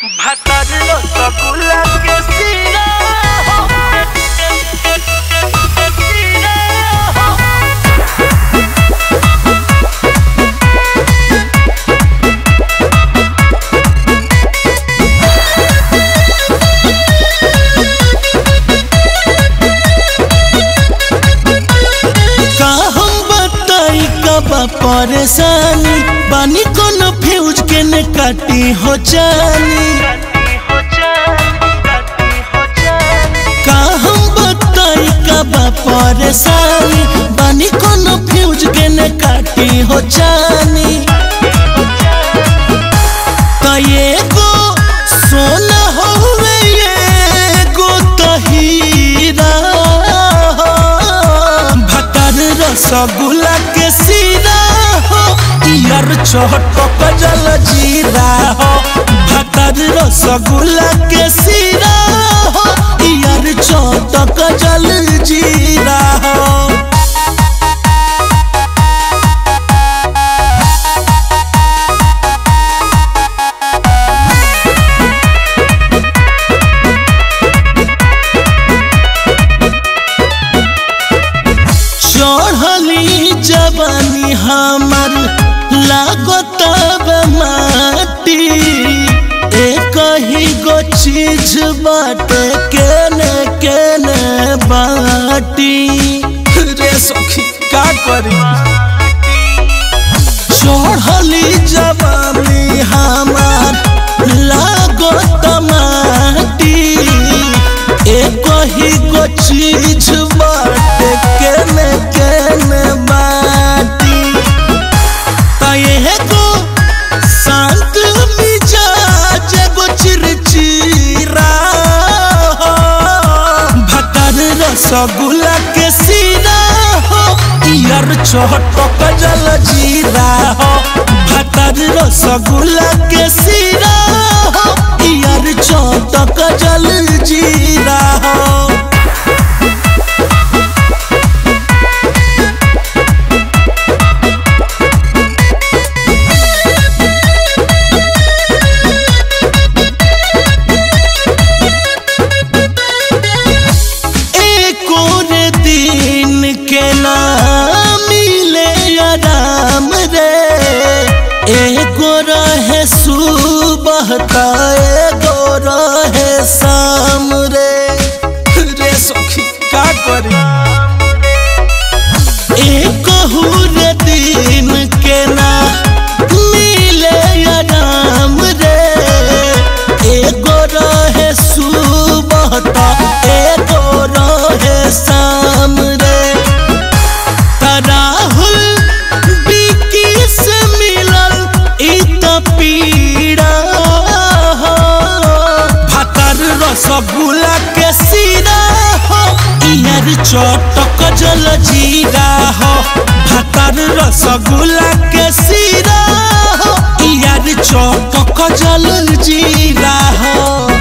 Batallo Sakula que sina का हम बताई कबा परेशानी बानी कोनो फ्यूज के ने काटी हो जानी का हम बताई कबा परेशानी बानी कोनो फ्यूज के ने काटी हो जानी त एगो सोना होवे एगो त हीरा भतर रसगुल्ला के सीरा हो यार चटक जल जीरा हो भतर रसगुल्ला के सीरा हो यार चटक जल जीरा हो चढ़ली जवानी हमर लागत माटी एक ही गो चीज बाटे केने केने बाटी रे सखी का करी चढ़ली जवानी हमर लागत माटी एक ही गो चीज बाटे केने केने बाटी तये गो शांत मिजाज गो चिरचिरा भतर रसगुल्ला के सीरा हो यार चटक जल जीरा हो भतर रसगुल्ला के सीरा हो यार चटक जल जीरा हो एको रे दिन के ना मिले आराम रे एगो रहे सुबह त एगो रहे शाम रे रे सखी का करी एक रे दिन के ना मिले आराम रे एगो रहे सुबह त एगो रहे शाम रे त राहुल बिकी से मिलल ई त पीड़ा हो भातर रसगुल्ला के सीरा हो इयर चटक जल जीरा हो भातर रसगुल्ला के सीरा हो इयर चटक जल जीरा हो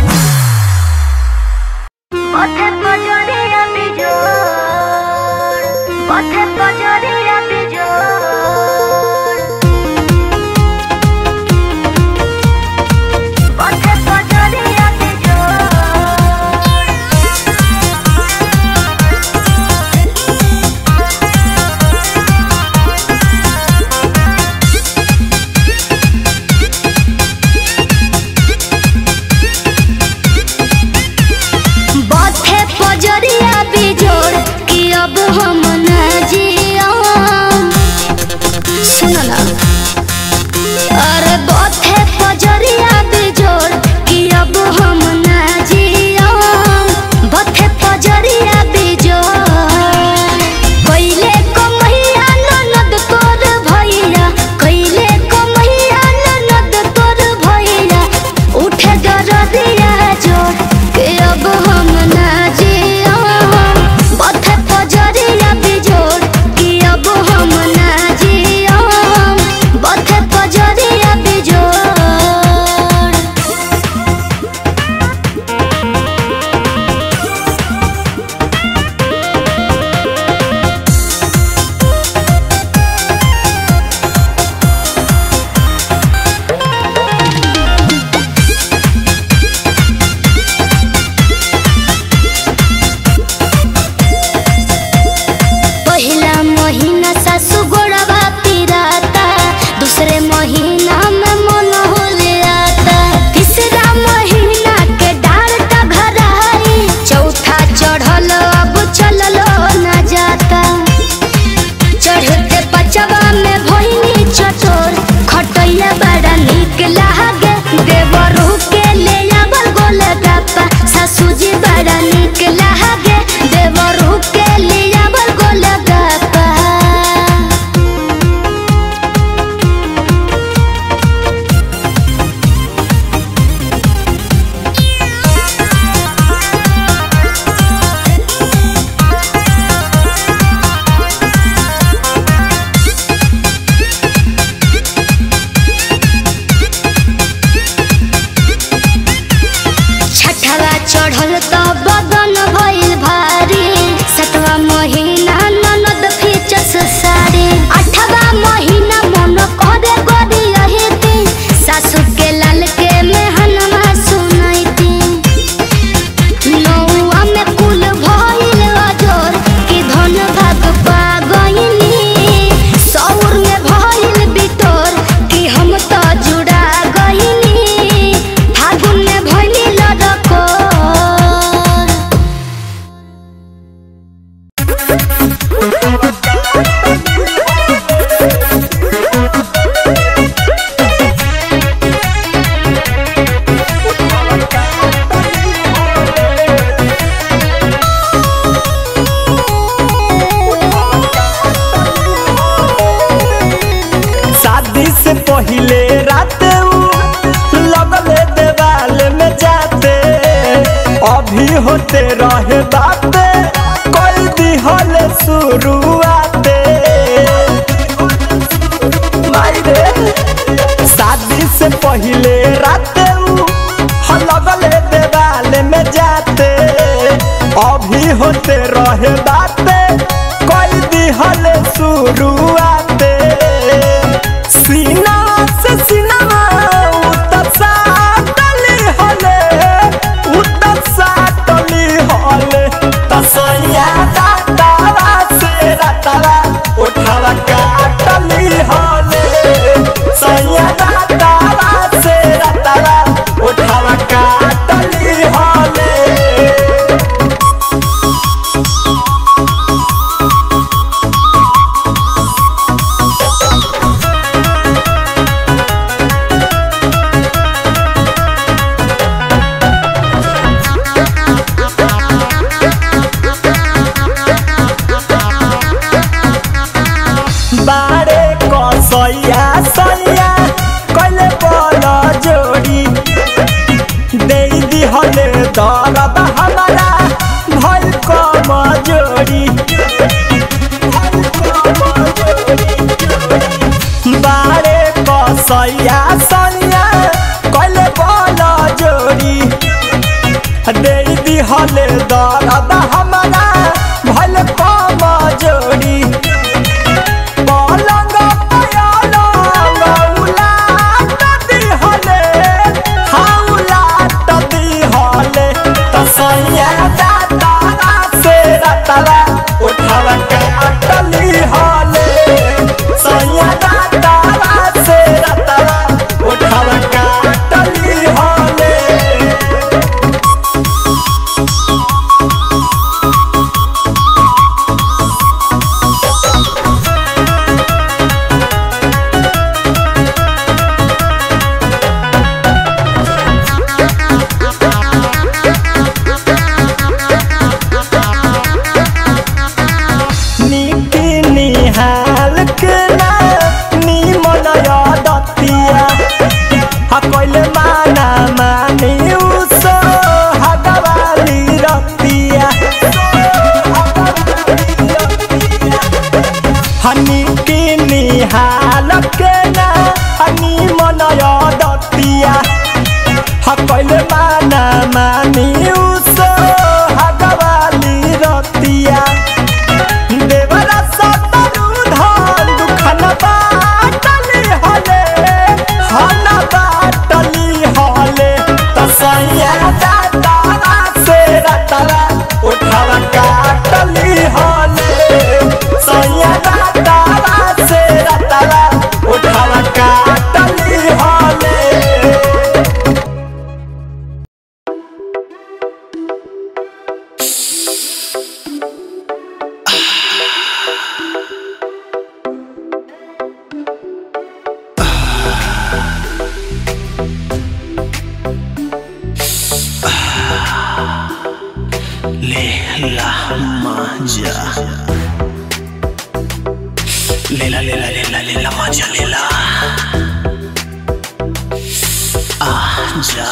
পথে পজরিয়া বিজোড় পথে পজরিয়া বিজোড় পথে পজরিয়া বিজোড় Thank चढ़ल त बदन भइल भारी सतवा महीना ननद फिचस साड़ी आठवा महीना मन करे गोरी रहती सासु के लाल के मेहनवा सुनैती नौआ में कुल भइल अजोर कि धन भाग पा गइनी सौर में भइल बिटोर कि हम त जुड़ा गइनी फागुन में भइली लड़कोर शादी से पहले रात उ लगले देवाल में जाते अभी होते रहे बाते कोई दिहल शुरुआते माई रे शादी से पहले रात उ लगले देवाल में जाते अभी होते रहे बाते कोई दिहल शुरुआते सीना से सीना उतर साटली हले उतर साटली हले तसैया दातावा से रातावा उठावा काटली हले सैया दातावा से रातावा उठावा काटली हले बारे कसैया सैया कइले बल जोड़ी दे दिहले दरद हमारा भइल कम जोड़ी बारे कसैया सैया कइले बल जोड़ी दे दिहले दरद हमारा भइल कम जोड़ी पलंग पलंग उलाट दिहले हौलाट दिहले तसैया दातारा से रतला उठावा के अटली हले सैया दातारा से रतला उठावा के अटली हले नीति निहाल के ना निमन दतिया हा कइले माना मानी उसो हगवाली रतिया हनी की निहाल के ना निमन दतिया हा कइले माना मानी उसो हगवाली रतिया देवरा सतरु धान दुखन बाटली हले हन बाटली हले तसैया दातारा से रतरा उठावा काटली हले सैया दातारा से रतरा उठावा काटली हले लेला मांजा लेला लेला लेला लेला मांजा लेला आजा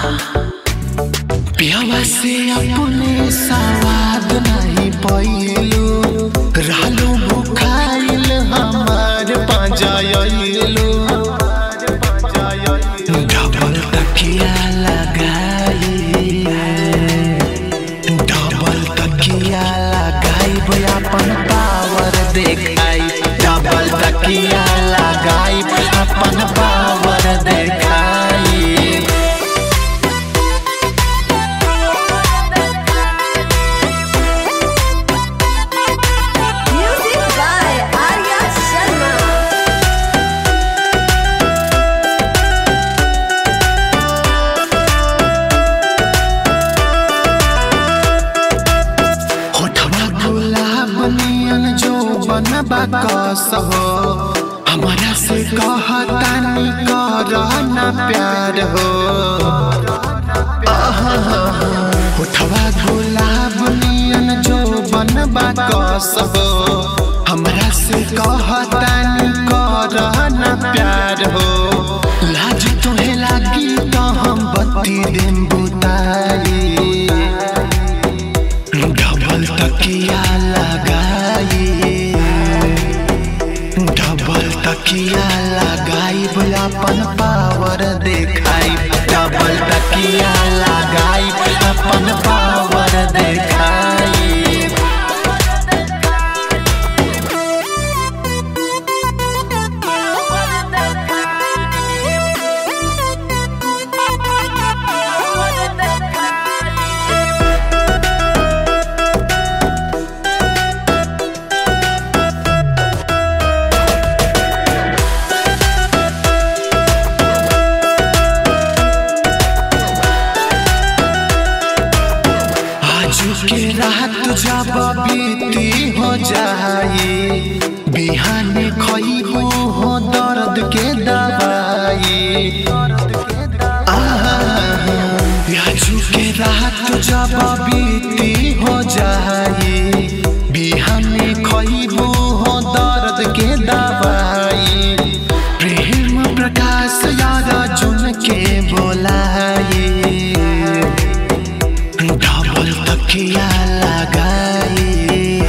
पियावा से अपने सवाद नहीं पैलू रहलू भुखाइल हमार पाजाइलू डबल तकिया लगाई बाकस हो हमारा से कहतानी कर ना प्यार हो उठवा गुलाब नियन जो बन बाकस हो हमरा से कहतानी कर ना प्यार हो लाज तोहे लागी तो हम बत्ती देम बुताई डबल तकिया लगाई डबल तकिया लगाई अपन पावर देखाई डबल तकिया लगाई अपन पावर देखाई आज के रात जब बीती हो जाए बिहान खइबो हो दर्द के दवाई आहा, आज के रात जब बीती हो जाए बिहान खइबो हो दर्द के दवाई प्रेम प्रकाश यार चुन के बोलाए डबल तकिया लगाई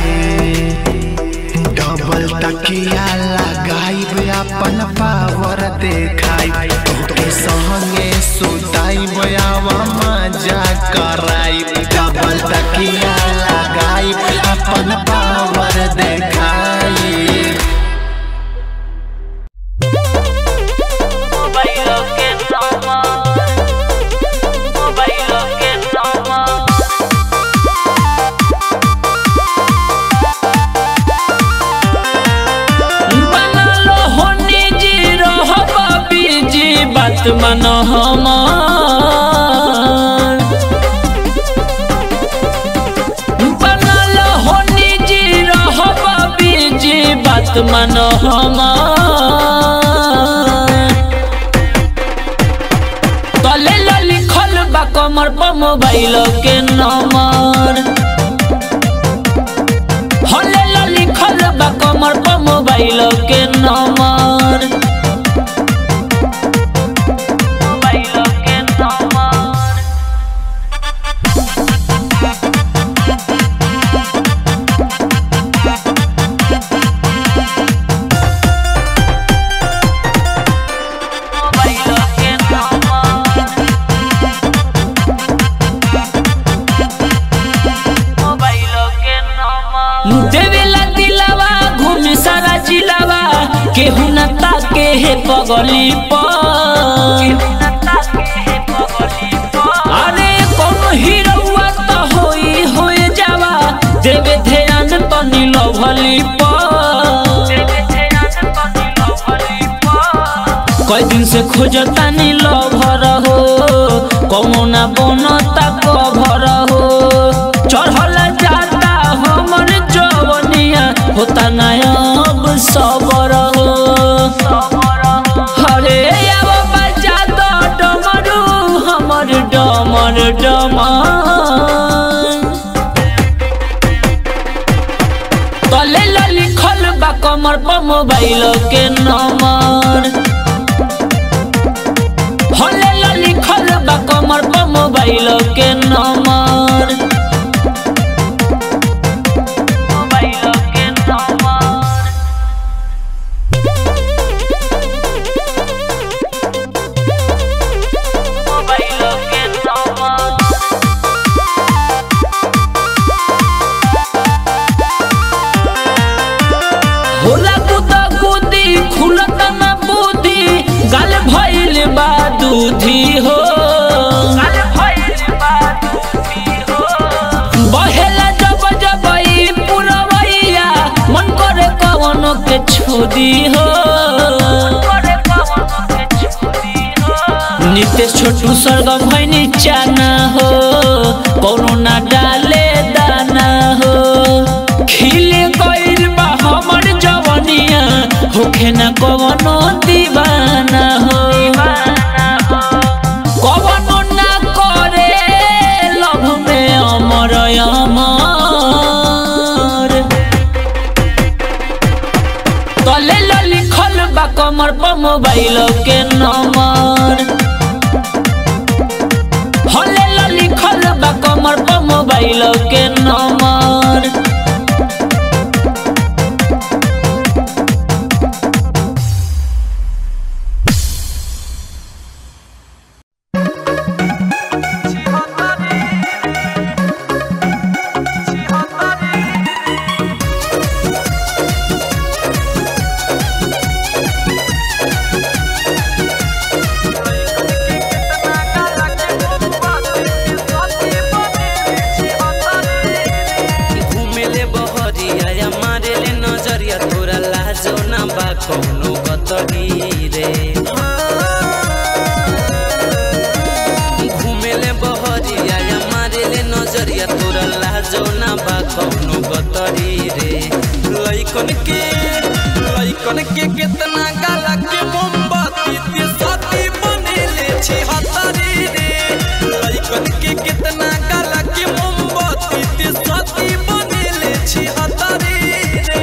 डबल तकिया लगाई अपन पावर देखाई तोके संगे सुताई बयावा मजा कराई डबल तकिया लगाई अपन पावर देखाई Bailo que toma, bailo que toma. बनालो होनी जी रहब बीजी बात मन हमार बनालो होनी जी रहब बीजी बात मन हमार तले ला लिखल बा कमर पर मोबाइल के नंबर हले ला लिखल बा कमर पर मोबाइल के नंबर मोबाइल के नंबर मोबाइल के नंबर देवेला दिलावा घूम सारा जिलावा केहू न ताके हे पगली पर अरे कौन हीरोवा तो होई होए जावा देवे ध्यान तो नीलो भली पर कई दिन से खोजता नीलो भर हो कौना बनता कभर हो चढ़ल जाता हमर जवनिया होता नायब सबर हो हरे अब बजा दो डमरू हमर डमर डमर तले ला लिखल बा कमर पर मोबाइल के नंबर हले ला लिखल बा कमर पर मोबाइल के नंबर मोबाइल के नंबर मोबाइल के नंबर होला गुदा गुदी खुलत न बुद्धि गल भइल बा दूधी हो बहेला जब जब ई पुरवैया मन करे कवनो के छोदी हो नितेश छोटू स्वर्ग भैनी चाना हो कौनो ना डाले दाना हो खिल गइल बा हमर जवानी कवनो दीवाना हो कवनो ना करे लभ में अमर अमर तले लो लिखल बा कमर पर मोबाइल के नंबर हले लो लिखल बा कमर पर मोबाइल के नंबर घुमेले बहरिया या मारेले नजरिया तोरा लाजो ना बा कौनो गतरी रे घुमेले बहरिया या मारेले नजरिया तोरा लाजो ना बा कौनो गतरी रे लइकन के लइकन के कितना गाला के मोमबत्ती ते साथी बनेले छी हतारी रे लइकन के कितना गाला के मोमबत्ती ते साथी बनेले छी हतारी रे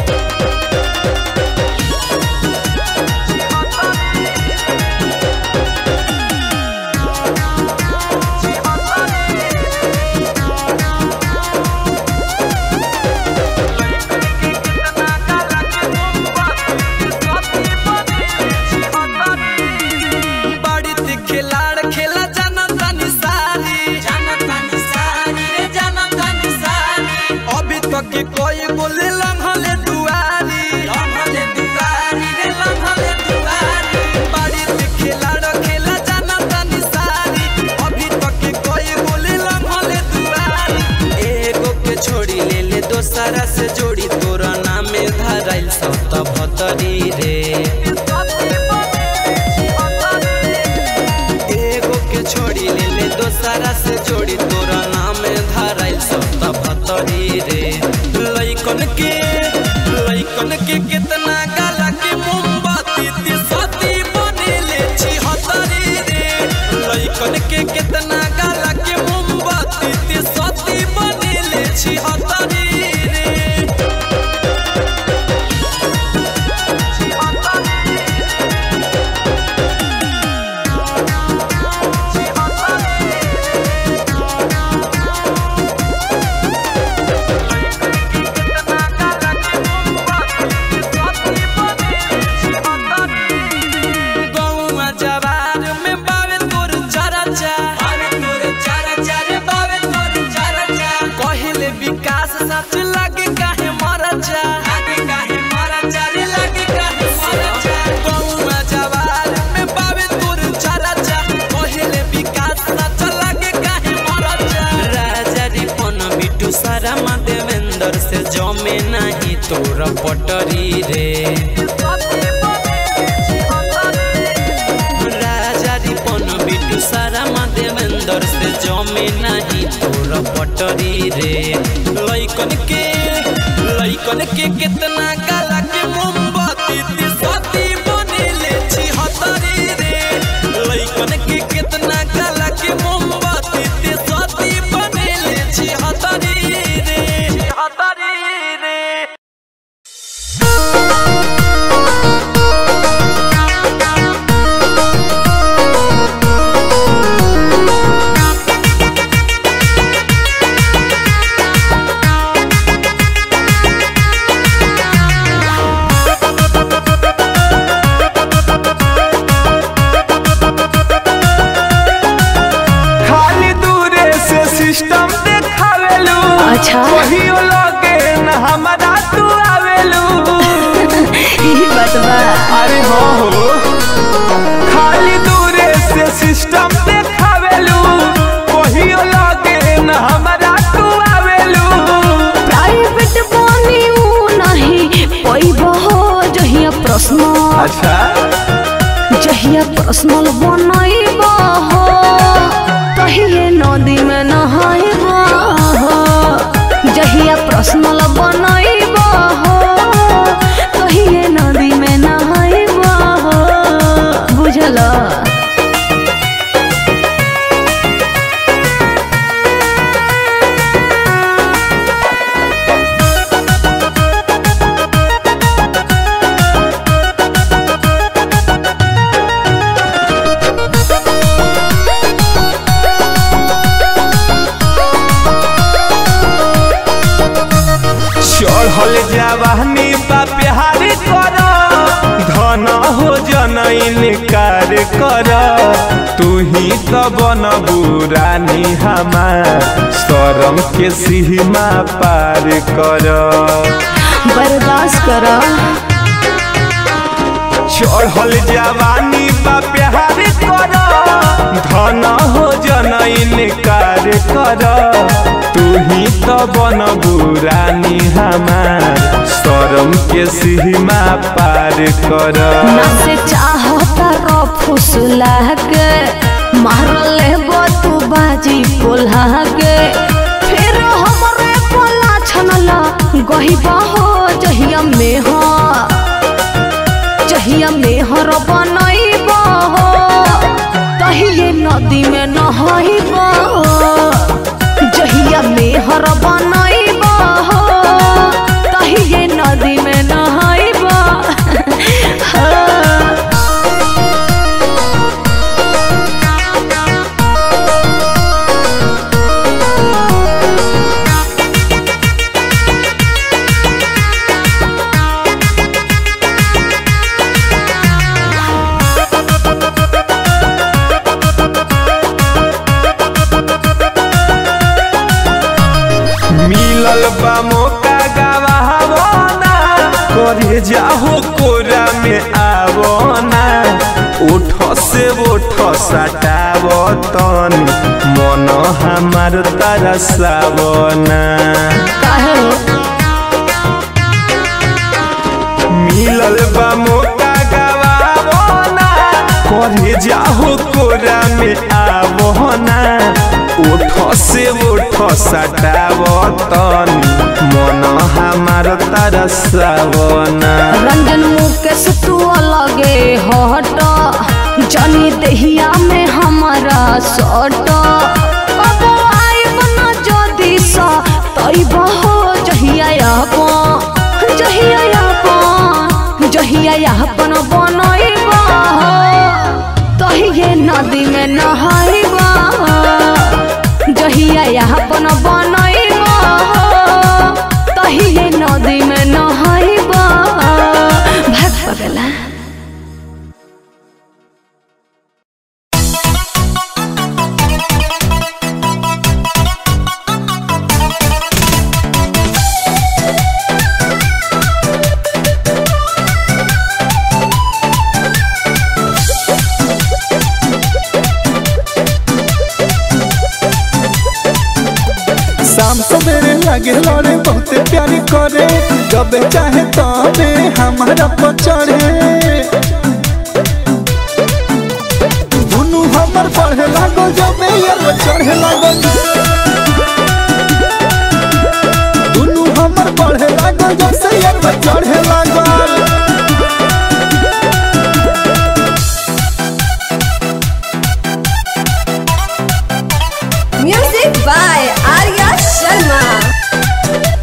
बाड़ी ते खिलाड़ खेला जाना तानी सारी जाना तानी सारी रे जाना तानी सारी अभी तक के कोई बोले लम्हले दुआरी लम्हले दुआरी रे लम्हले दुआरी बाड़ी ते खिलाड़ खेला जाना तानी सारी अभी तक के कोई बोले लम्हले दुआरी एगो के छोड़ी ले ले दोसरा से जोड़ी तोरा नामे धराइल सत भतरी रे एगो के छोड़ी ले ले दोसरा से जोड़ी तोरा नाम धराइल सब भतरी रे लइकन के लइकन के कितना गाला के मोमबत्ती ते सती बनेले छी हतरी रे लइकन के कितना गाला के मोमबत्ती ते सती बनेले छी हतरी रे गौवा जवार में बावे तोर चरचा बावे तोर चरचा रे बावे तोर चरचा कहिले विकास सच लागे काहे मरचा लागे काहे मरचा रे लागे काहे मरचा गौवा जवार में बावे तोर चरचा कहिले विकास सच लागे काहे मरचा राजा रिपन बिटू सारा मा देवेंद्र से जमे नहीं तोर पटरी रे राजा रिपन बिटू सारा मा देवेंद्र से जमे नहीं तोर पटरी रे लइकन के लइकन के कितना गाला के मोमबत्ती ते साथी बनेले छी हतरी रे लइकन के कितना गाला के मोमबत्ती ते साथी बनेले छी हतरी रे हतरी रे खाली दूरे से सिस्टम देखावेलू अच्छा। कहियो लगे न हमारा तू आवेलू यही बात बा अरे हो हो खाली दूरे से सिस्टम देखावेलू कहियो लगे न हमारा तू आवेलू प्राइवेट बनी ऊ नहीं पैबो जहिया प्रश्न अच्छा जहिया पर्सनल बनैबो हो तहिए नदी में नहाइबो हो जहिया पर्सनल बनैबो हो तहिए नदी में नहाइबो बा प्यार कर धन हो जनैन कार कर तू ही तो बन बुरानी हमार शरम के सीमा पार कर बर्दाश्त करा चढ़ल जवानी बा प्यार कर धन हो जनैन कार कर तू ही तो बन बुरानी हमार शरम के सीमा पार कर ना से चाहता रो फुसला के मार ले तू बाजी पोल्हा के फिर हमरे पोला छनला गहिबा हो जहिया में हो जहिया में हर बनैबा हो तहिए नदी में नहैबा जहिया में हर बनैबा हो तहिए नदी में नहैबा हाँ। मिलल बा मौका गवावना करे जाहो कोरा में आवना उठ से उठ सटाव तनी मन हमार तरसावना काहे हो? मिलल बा मौका गवावना करे जाहो कोरा में आवना उठ से उठ सटाव तनी मन हमार तरसावना रंजन मुकेश तू अलगे हट जनी दहिया में हमारा सट कबो आइब न जदी सा तइब हो जहिया अपन जहिया अपन जहिया अपन बनइब तहिए नदी में नहाइब जहिया अपन बनइब तहिए नदी में नहाइब भाग पगला शाम सवेरे लगे लड़े बहुते प्यारी करे जब चाहे तबे हमारा पचड़े दुनू हमर पढ़े लागो जब यार चढ़े लागो दुनू हमर पढ़े लागो जब से यार चढ़े लागो Music by Arya Sharma.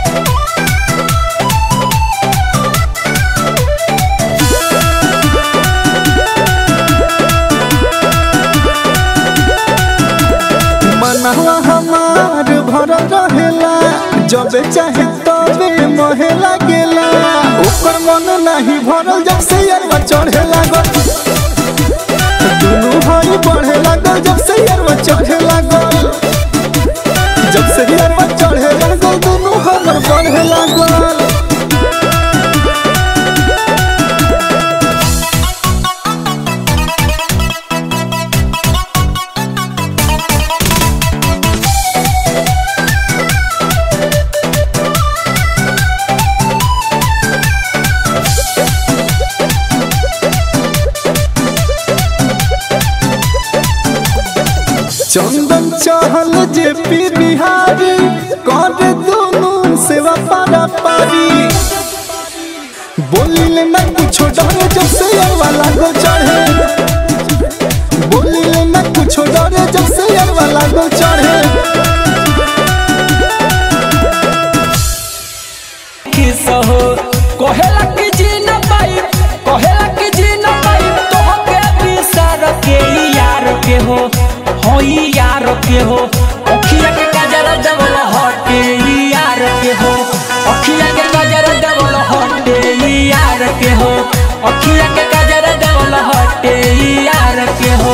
मनवा हमार भरल रहेला जब चाहे तबे मोहे लागेला ऊपर मन नहीं भरल जब से यारवा चढ़े लागल दुनू भाई बढ़े लागल जब से यारवा चढ़े लागल जब से यारवा चढ़े लागल दुनू हमर बढ़े लागल चंदन चहल जे पी बिहारी कर दोनों सेवा पारा पारी बोली ले ना कुछो डरे जब से यारवा लागो चढ़े बोली ले ना कुछो डरे जब से यारवा लागो चढ़े किस हो कहेला कि जी न पाई कहेला कि जी न पाई तो के बिसार के यार के हो होई यार के हो अखिया के काजर डबल हटे यार के हो अखिया के काजर डबल हटे अखिया के गजरा देवल हटे यार के हो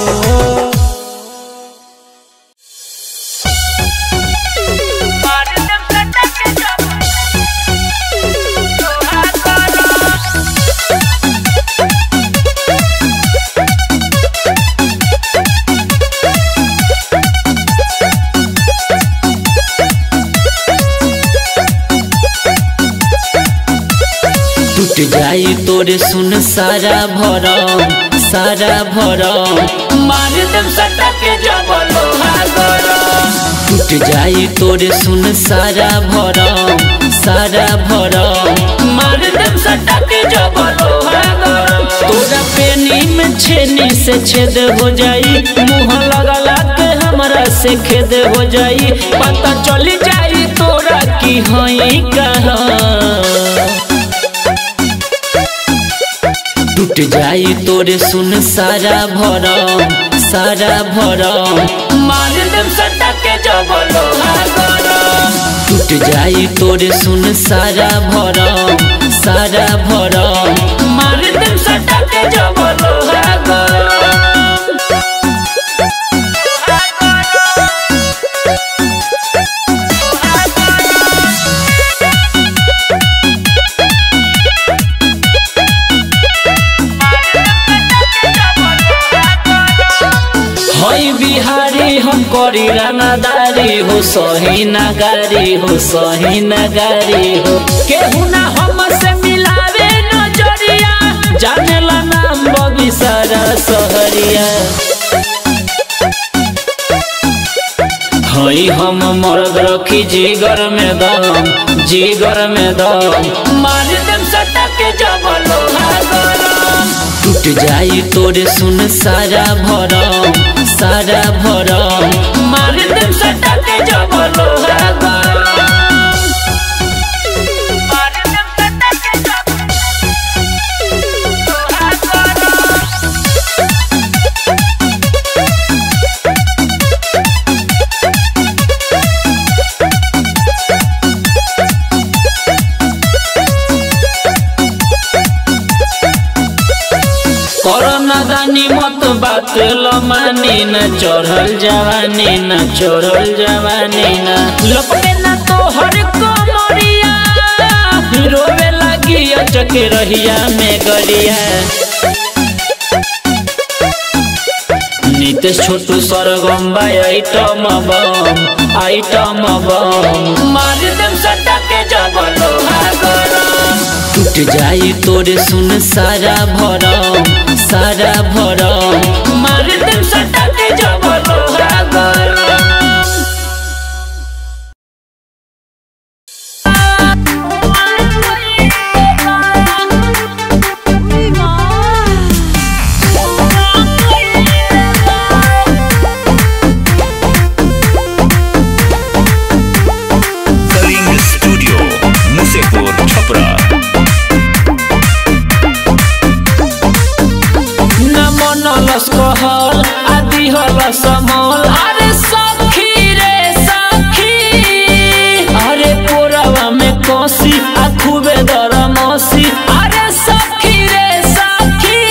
टूट जाई तोरे सुन सारा भरम सारा भरम मार देम सटा के जबल गरम टूट जाई तोरे सुन सारा भरम सारा भरम मार देम सटा के जबल गरम तोरा पेनी में छेनी से छेद हो जाई मुंह लगला के हमरा से खेद हो जाई पता चली जाई तोरा की हई कहाँ टूट जाई तोरे सुन सारा भरम सारा भरम मार देम सटा के जबल गरम टूट जाई तोरे सुन सारा भरम सारा भरम मार देम सटा के जबल गरम हई बिहारी हम करी रंगदारी हो सही नगारी हो सही नगारी हो केहू ना हम से मिलावे नजरिया जाने ला नाम बबी सारा सहरिया हई हम मर्द रखी जिगर में दम जिगर में दम मार देम सटा के जबल गरम टूट जाई तोरे सुन सारा भरम सारा भरम मार देम सटा के जबल गरम करना दानी मत बात लमानी न चढ़ल जवानी न चढ़ल जवानी न लपटे न तो हर कमरिया रोवे लगी अचक रहिया में गरिया नितेश छोटू सरगम बाई आइटम बम आइटम बम मार देम सटा के जबल गरम टूट जाई तोरे सुन सारा भरम सारा भरम मार देम सटा के जबल गरम कलिंग स्टूडियो मुसेपुर छपरा न मनलस कहल आदि हल समल अरे सखी रे सखी अरे कोरावा में कसी आ खूबे दर मसी अरे सखी रे सखी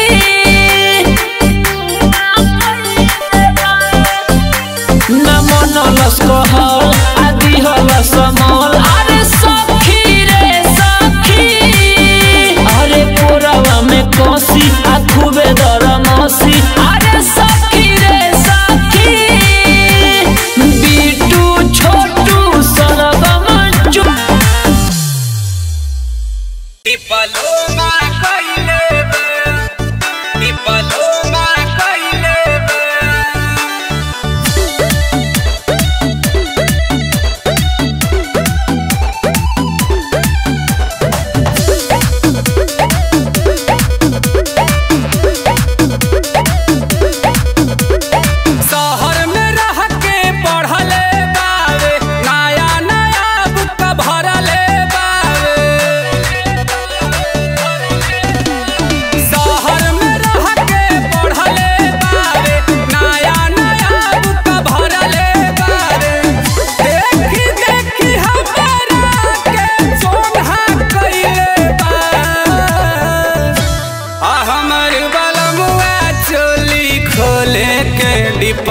न मनलस कहल आदि हल समल अरे सखी रे सखी अरे कोरावा में कसी आ खूबे दर मसी अरे सखी रे सखी बीटू छोटू सरगम चुप डिप्लोमा कइले बे डिप्लोमा कइले बे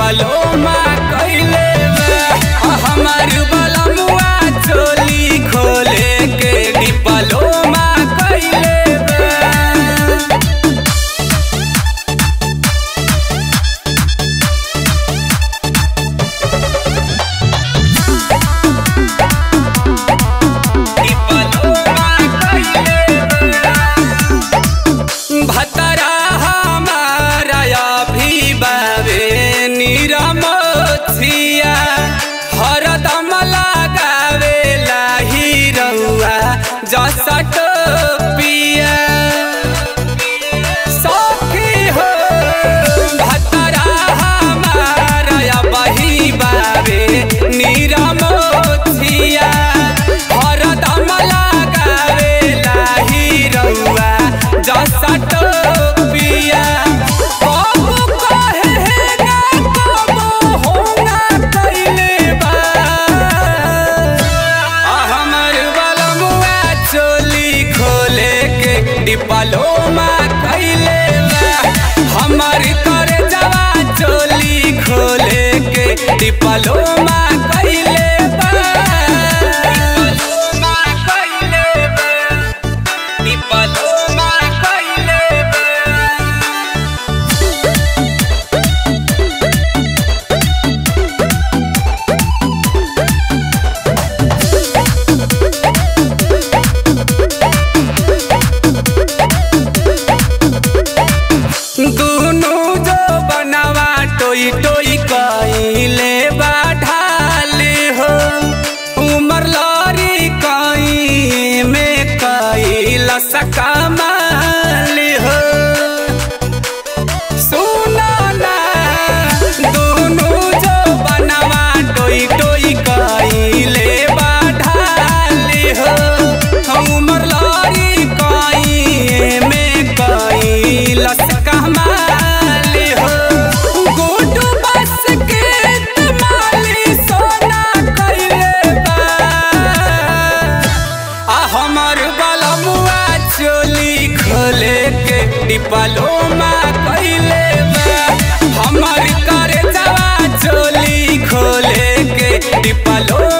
डिप्लोमा कैले बा आ हमार बलमुआ चोली खोले के डिप्लोमा कैले बा भतरा हमारा अभी बाबे निरमथिया हरदम लगावे लाही रउआ जसट पिया सखी हो भतरा हमारा बही बाबे निरमथिया हरदम लगावे लाही रउआ जसट पिया कबो कहे हे ना कबो होना कैले बा आ हमर बलमुआ चोली खोले के डिप्लोमा कैले बा हमर कर जवा चोली खोले के डिप्लोमा कैले बा डिप्लोमा कैले बा डिप्लोमा कैले बा दुनु जो बनवा टोई टोई कइले बाढ़ाले हो उमर लरी कई में कइला सकमाल हो सुनो ना दुनु जो बनवा टोई टोई कइले बाढ़ाले हो उमर लरी कई में कइला सकमाल हो गोटू बस के तमाली सोना कइले बा आ हमर बलमुआ चोली खोले के डिप्लोमा कैले बा हमर करे जवा चोली खोले के डिप्लोमा